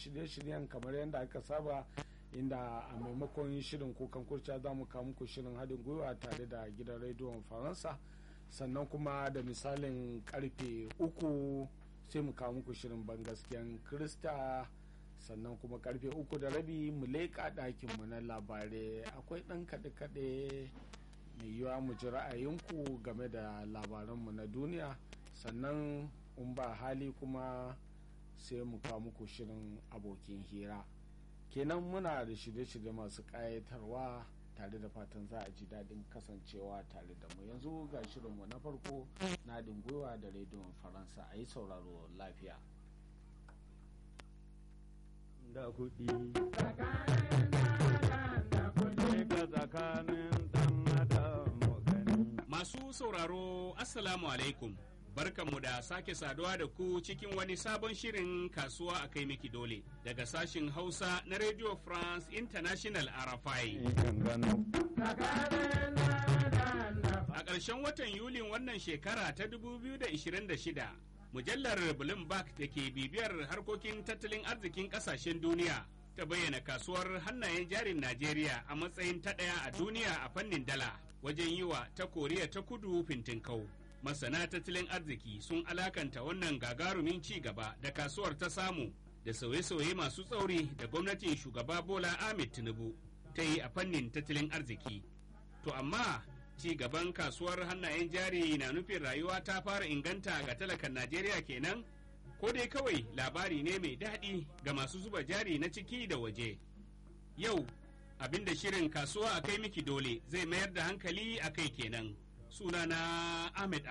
shirye-shiryen kamar yadda aka saba inda a maimakon shirin kukan kurciya za mu kawo muku shirin haɗin gwiwa tare da gidan rediyon faransa sannan kuma da misalin karfe uku sai mu kawo muku shirin bangaskiyan krista sannan kuma karfe uku da rabi mu leƙa ɗakinmu na labarai akwai ɗan kaɗe-kaɗe mai yiwa mu ji ra'ayinku game da labaranmu na duniya sannan in ba hali kuma sai mu kawo muku shirin abokin hira kenan muna da shirye-shirye masu ƙayatarwa tare da fatan za a ji daɗin kasancewa tare da mu yanzu ga shirinmu na farko na gwiwa da rediyon faransa a yi sauraro lafiya da kuɗi tsakanin dan adam gani Masu sauraro Assalamu alaikum. Barkanmu da sake saduwa da ku cikin wani sabon shirin kasuwa a kai miki dole daga sashin Hausa na Radio France International RFI. gano A ƙarshen watan Yulin wannan shekara ta 2026, mujallar Bloomberg da ke bibiyar harkokin tattalin arzikin ƙasashen duniya ta bayyana kasuwar hannayen jarin Najeriya a matsayin ta ɗaya a duniya a fannin dala wajen yi wa ta Koriya ta kudu fintinkau. Masana tattalin arziki sun alakanta wannan gagarumin ci gaba da kasuwar ta samu da sauye-sauye masu tsauri da gwamnatin shugaba Bola Ahmed Tinubu ta yi a fannin tattalin arziki. To amma ci gaban kasuwar hannayen jari na nufin rayuwa ta fara inganta ga talakan Najeriya kenan? Ko dai kawai labari ne mai daɗi ga masu zuba jari na ciki da waje. Yau, abinda shirin kasuwa a kai miki dole zai mayar da hankali a kai kenan. Sunana Ahmed